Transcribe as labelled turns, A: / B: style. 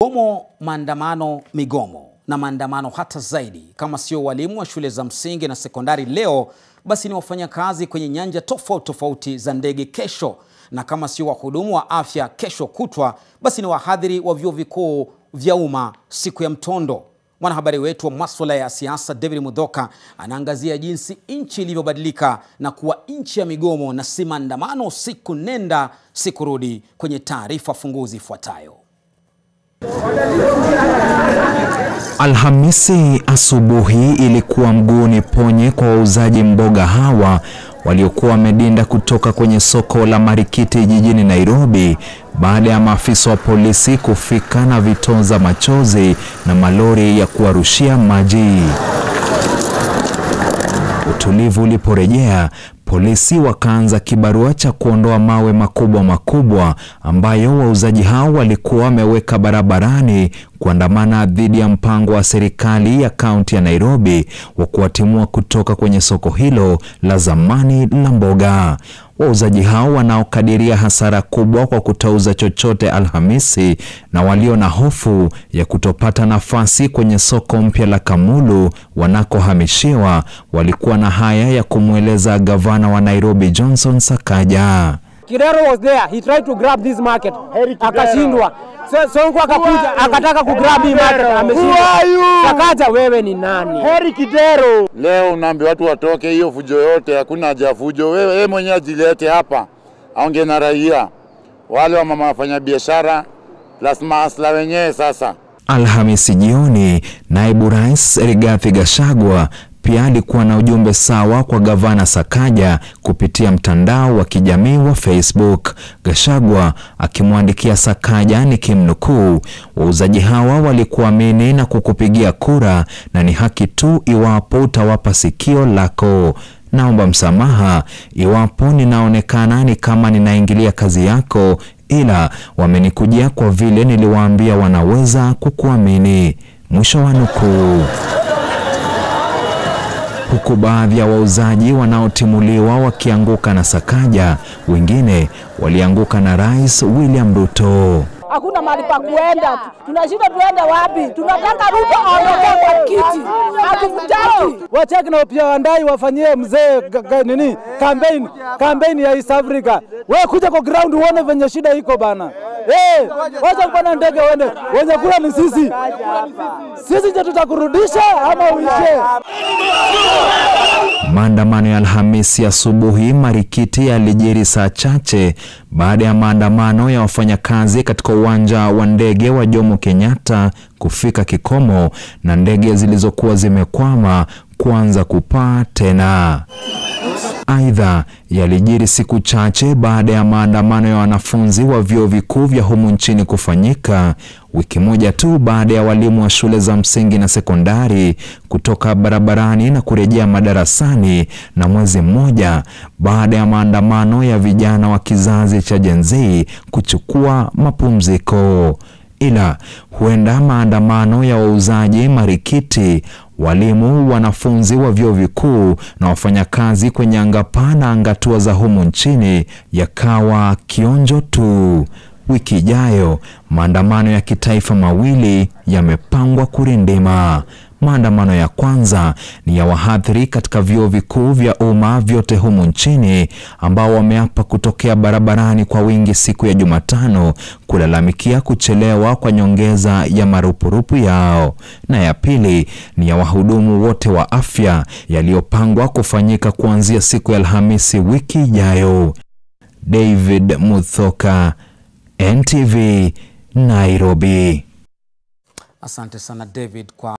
A: Migomo, maandamano, migomo na maandamano hata zaidi. Kama sio walimu wa shule za msingi na sekondari leo, basi ni wafanyakazi kwenye nyanja tofauti tofauti za ndege kesho, na kama sio wahudumu wa afya kesho kutwa, basi ni wahadhiri wa vyuo vikuu vya umma siku ya mtondo. Mwanahabari wetu wa maswala ya siasa David Mudhoka anaangazia jinsi nchi ilivyobadilika na kuwa nchi ya migomo na si maandamano siku nenda siku rudi, kwenye taarifa funguzi ifuatayo.
B: Alhamisi asubuhi ilikuwa mguuni ponye kwa wauzaji mboga hawa waliokuwa wamedinda kutoka kwenye soko la Marikiti jijini Nairobi baada ya maafisa wa polisi kufika na vitoza machozi na malori ya kuwarushia maji. Utulivu uliporejea, polisi wakaanza kibarua cha kuondoa mawe makubwa makubwa ambayo wauzaji hao walikuwa wameweka barabarani kuandamana dhidi ya mpango wa serikali ya kaunti ya Nairobi wa kuwatimua kutoka kwenye soko hilo la zamani la mboga. Wauzaji hao wanaokadiria hasara kubwa kwa kutouza chochote Alhamisi na walio na hofu ya kutopata nafasi kwenye soko mpya la Kamulu wanakohamishiwa walikuwa na haya ya kumweleza gavana wa Nairobi Johnson Sakaja.
C: Kidero was there. He tried to grab this market. Akashindwa. So, Sonko akakuja akataka kugrab hii market ameshindwa. Sakaja wewe ni nani?
D: Heri Kidero. Leo unaambia watu watoke, hiyo fujo yote, hakuna haja ya fujo. Wewe yeye mwenyewe ajilete hapa, aongee na raia wale wa mama wafanya biashara plus maasla wenyewe. Sasa
B: Alhamisi jioni, naibu rais Rigathi Gachagua pia alikuwa na ujumbe sawa kwa gavana Sakaja kupitia mtandao wa kijamii wa Facebook. Gachagua akimwandikia Sakaja nikimnukuu, wauzaji hawa walikuamini na kukupigia kura na ni haki tu iwapo utawapa sikio lako. Naomba msamaha iwapo ninaonekana ni kama ninaingilia kazi yako, ila wamenikujia kwa vile niliwaambia wanaweza kukuamini. Mwisho wa nukuu. Huku baadhi ya wauzaji wanaotimuliwa wakianguka na Sakaja, wengine walianguka na Rais William Ruto.
E: Hakuna mahali pa kuenda, tunashinda tuende wapi? Tunataka Ruto aondoke kwa kiti, hatumtaki.
C: Wacheki na pia wandai wafanyie mzee ga- ga- nini campaign campaign ya East Africa. Wewe kuja kwa ground uone venye shida iko bana. Eh, wacha kupanda ndege uende. Wenye kula ni sisi. Sisi ndio tutakurudisha ama uishe.
B: Maandamano ya Alhamisi asubuhi Marikiti yalijiri saa chache baada ya maandamano ya wafanyakazi katika uwanja wa ndege wa Jomo Kenyatta kufika kikomo na ndege zilizokuwa zimekwama kuanza kupaa tena. Aidha, yalijiri siku chache baada ya maandamano ya wanafunzi wa vyuo vikuu vya humu nchini kufanyika, wiki moja tu baada ya walimu wa shule za msingi na sekondari kutoka barabarani na kurejea madarasani, na mwezi mmoja baada ya maandamano ya vijana wa kizazi cha Gen Z kuchukua mapumziko. Ila huenda maandamano ya wauzaji Marikiti, walimu, wanafunzi wa vyuo vikuu na wafanyakazi kwenye angapaa na angatua za humu nchini yakawa kionjo tu. Wiki ijayo maandamano ya kitaifa mawili yamepangwa kurindima. Maandamano ya kwanza ni ya wahadhiri katika vyuo vikuu vya umma vyote humu nchini ambao wameapa kutokea barabarani kwa wingi siku ya Jumatano kulalamikia kuchelewa kwa nyongeza ya marupurupu yao, na ya pili ni ya wahudumu wote wa afya yaliyopangwa kufanyika kuanzia siku ya Alhamisi wiki ijayo. David Muthoka, NTV, Nairobi.
A: Asante sana David kwa